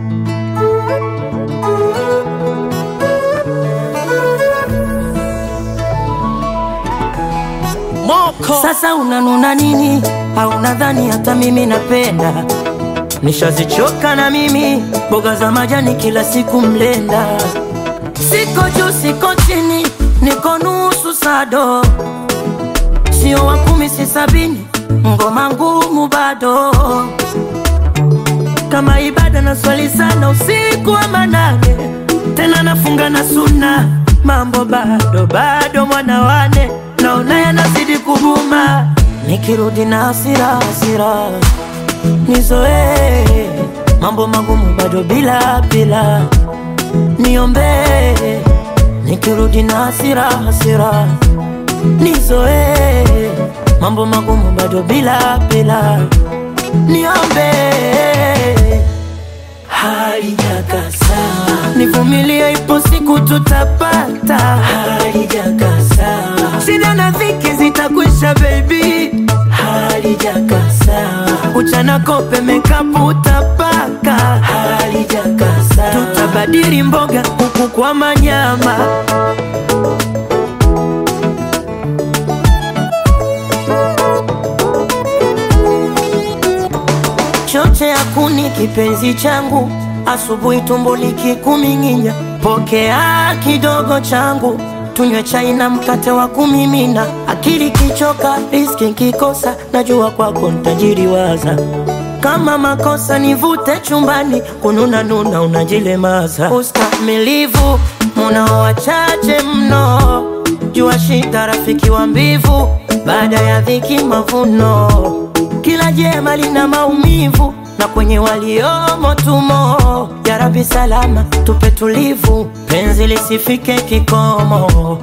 Moko Sasa unanuna nini? Au nadhani hata mimi napenda? Nishazichoka na mimi mboga za majani kila siku mlenda. Siko juu siko chini, niko nusu sado, sio wa kumi si sabini, ngoma ngumu bado kama ibada na swali sana usiku wa manane, tena nafunga na suna, mambo bado bado, mwana wane naona yanazidi kuguma, nikirudi na hasira hasira nizoee mambo magumu bado bila bila, niombee nikirudi na hasira hasira nizoee mambo magumu bado bila bila, niombee halijakasa, nivumilie, ipo siku tutapata. Halijakasa, shida na dhiki zitakwisha, baby. Halijakasa, uchana kope mekapu utapaka. Halijakasa, tutabadili mboga huku kwa manyama. choche ya kuni kipenzi changu, asubuhi tumbo likikuming'inya, pokea kidogo changu, tunywe chai na mkate wa kumimina. Akili kichoka, riski kikosa, najua kwako ntajiriwaza. Kama makosa nivute chumbani, kununa nuna unajilemaza. Ustamilivu munao wachache mno, jua shida rafiki wa mbivu, baada ya dhiki mavuno kila jema lina maumivu na kwenye waliomo tumo. Ya Rabbi salama tupe tulivu, penzi lisifike kikomo.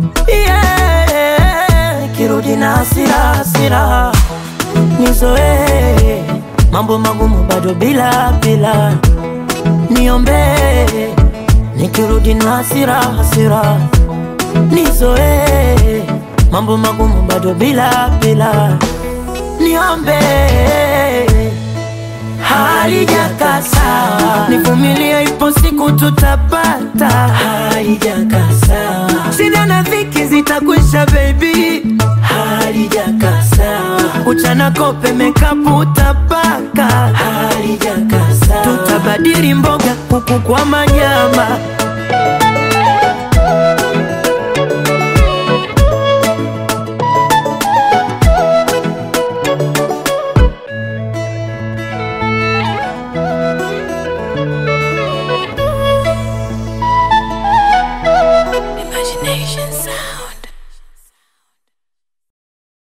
Yeah, kirudi na hasira hasira, nizoee mambo magumu bado bila bila, niombee nikirudi na hasira hasira, nizoee mambo magumu bado bila bila niombe halijakasa, nivumilie, ipo siku tutapata. Halijakasa, shida na dhiki zitakwisha, baby. Halijakasa, uchana kope mekapu utapaka. Halijakasa, tutabadili mboga huku kwa manyama.